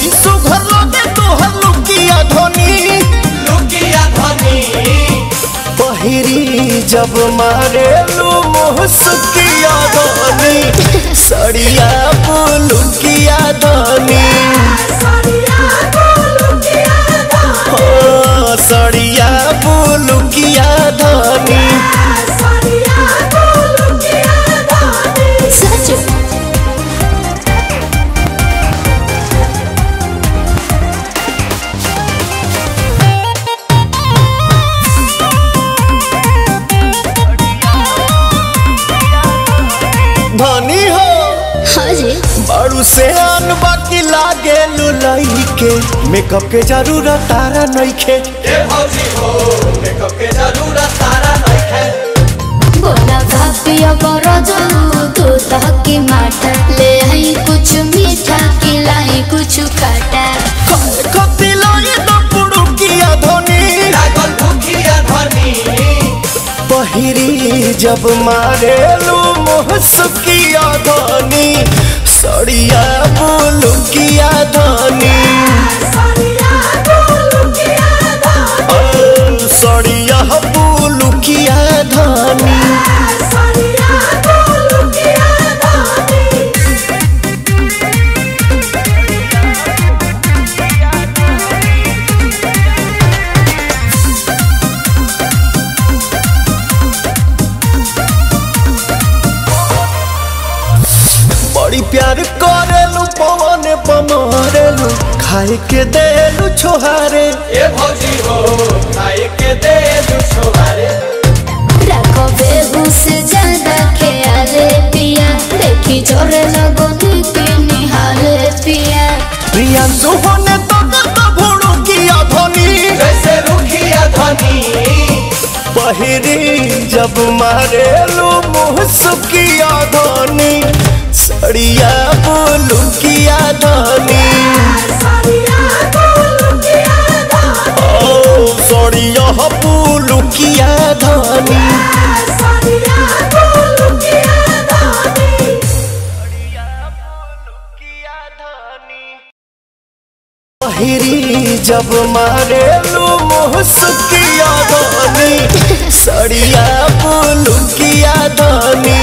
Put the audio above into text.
बड़ी सुघर लगे तोहर लुकिया धोनी लुकिया धनी पहिरी जब मारे लू मुहसुकिया धोनी सड़िया पुलुकिया धोनी हो सड़िया पुलुकिया धोनी सच धनी हो हाँ जी बड़ू से आन बाकी लागे लुलई के मेकअप के जरूरत तारा नइखे ए भौजी हो मेकअप के जरूरत तारा नइखे बोला भापिया बड़ा जाऊ तू तहकी माटा ले आई कुछ मीठा खिलाई कुछ खट्टा खती लागे तो पुड़ुकिया धोनी लागल भूखिया धनी पहिरी जब मारे लू मुहसुकिया धोनी सड़िया बुलुकिया धोनी ओ, सड़िया बुलुकिया धोनी बड़ी प्यार करेलू पवन पमरेलू खाए के देलू छोहारे ए भौजी हो खाए के दे दू छोहारे रखो बेहूस ज्यादा ख्याले पिया देखी जोरे लगो नीति निहाले पिया प्रियांशु होने तो तो भुड़ू किया धोनी जैसे रुखिया धनी पहिरी जब मारेलू मुहसुकिया धोनी सड़िया बुलुकिया धोनी ओ सड़िया बुलुकिया धोनी पहिरी जब मारेलू मुहसुकिया धोनी सड़िया बुलुकिया धोनी